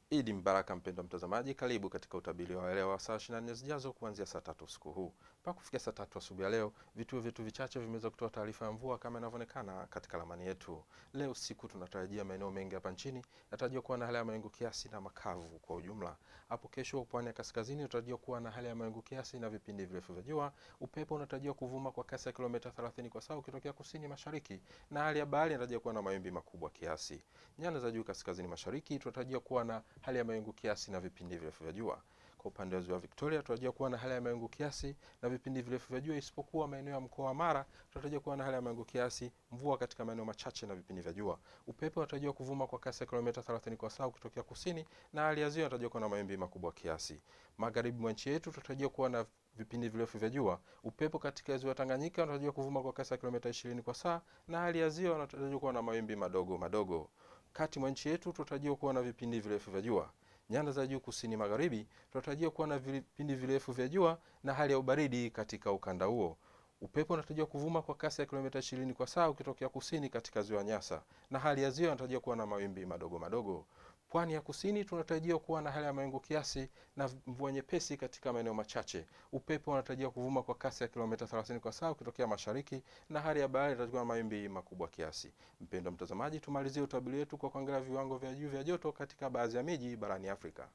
Idi mbaraka mpendwa mtazamaji, karibu katika utabiri wa leo wa saa 24 zijazo kuanzia saa tatu usiku huu mpaka kufikia saa tatu asubuhi ya leo. Vituo vyetu vichache vimeweza kutoa taarifa ya mvua kama inavyoonekana katika ramani yetu. Leo usiku tunatarajia maeneo mengi hapa nchini yatarajia kuwa na hali ya mawingu kiasi na makavu kwa ujumla. Hapo kesho, pwani ya kaskazini unatarajia kuwa na hali ya mawingu kiasi na vipindi virefu vya jua. Upepo unatarajiwa kuvuma kwa kasi ya kilomita 30 kwa saa ukitokea kusini mashariki, na hali ya bahari inatarajiwa kuwa na mawimbi makubwa kiasi. Nyanda za juu kaskazini mashariki tunatarajia kuwa na hali ya mawingu kiasi na vipindi virefu vya jua. Kwa upande wa ziwa Victoria tunatarajia kuwa na hali ya mawingu kiasi na vipindi virefu vya jua, isipokuwa maeneo ya mkoa wa Mara tunatarajia kuwa na hali ya mawingu kiasi, mvua katika maeneo machache na vipindi vya jua. Upepo unatarajiwa kuvuma kwa kasi ya kilomita 30 kwa saa ukitokea kusini, na hali ya ziwa inatarajiwa kuwa na mawimbi makubwa kiasi. Magharibi mwa nchi yetu tunatarajia kuwa na vipindi virefu vya jua. Upepo katika ziwa Tanganyika unatarajiwa kuvuma kwa kasi ya kilomita 20 kwa saa, na hali ya ziwa inatarajiwa kuwa na mawimbi madogo madogo. Kati mwa nchi yetu tunatarajia kuwa na vipindi virefu vya jua. Nyanda za juu kusini magharibi tunatarajia kuwa na vipindi virefu vya jua na hali ya ubaridi katika ukanda huo. Upepo unatarajiwa kuvuma kwa kasi ya kilomita 20 kwa saa ukitokea kusini katika ziwa Nyasa, na hali ya ziwa inatarajiwa kuwa na mawimbi madogo madogo. Pwani ya kusini tunatarajia kuwa na hali ya mawingu kiasi na mvua nyepesi katika maeneo machache. Upepo unatarajiwa kuvuma kwa kasi ya kilomita 30 kwa saa ukitokea mashariki, na hali ya bahari inatarajiwa na mawimbi makubwa kiasi. Mpendwa mtazamaji, tumalizie utabiri wetu kwa kuangalia viwango vya juu vya joto katika baadhi ya miji barani Afrika.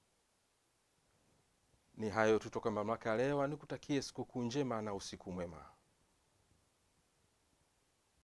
Ni hayo tu toka mamlaka ya leo. Nikutakie sikukuu njema na usiku mwema.